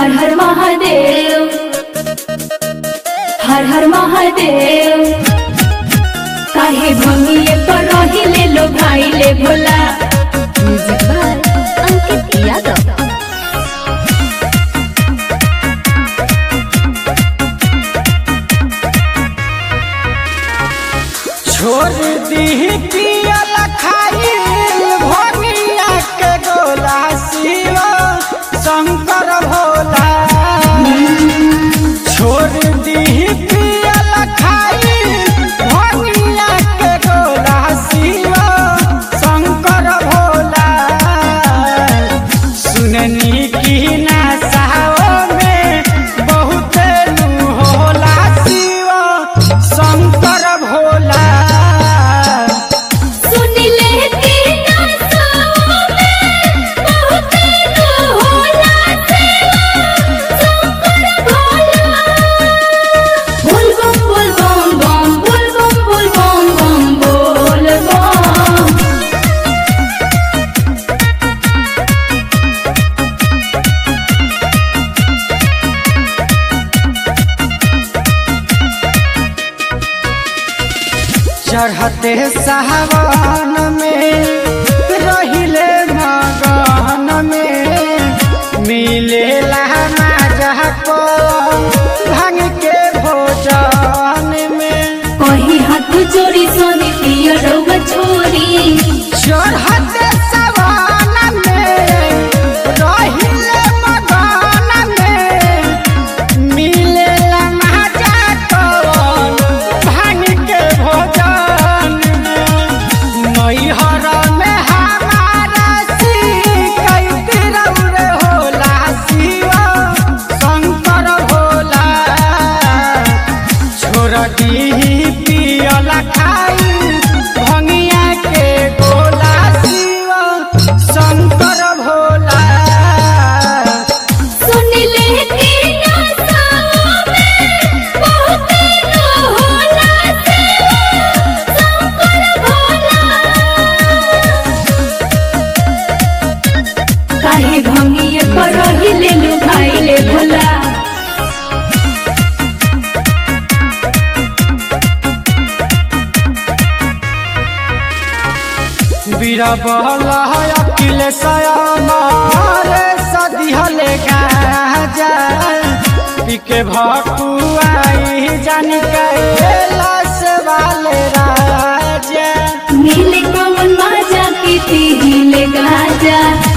हर हर महादेव हर हर महादेव काहे भंगिए पर रहिले लो भाई ले भोला म्यूजिक बाय अंकित यादव छोड़ दी पियल खाइल भोगिया के गोला शिव शंकर भोला छोड़ दी पियल खाइल भोगिया के गोला शिव शंकर भोला सुननी की नशाओं में बहुत नू होला शिव शंकर भोला सुन ले तेरा सो में बहुत नो होला शंकर भोला बोल बम बोल बम बम बोल बम बोल बम बम बोल बम चढ़ते सावन में रहिले मगन में मिलेला माजा को भांग के भोजन में कही हाथ जोड़ी सोनी पिया रउआ छोरी चढ़ते सावन में रहिले मगन में मिलेला माजा को भांग के भोजन में नैहर में हमारा शिकायत रौरे होला शिव शंकर भोला छोड़ दी पियल खाई भंगिया के गोला शिव शंकर भोला सुन ले तेरा सो में बहुत नो होला शंकर भोला काहे भंगिए पर रहिले लो भाई ले भोला बीरबल अखिलेश मारे सदिहले गाजा पिके भकुआई जान कैलाश वाले राजा मिले कमन माजा की पीले गाजा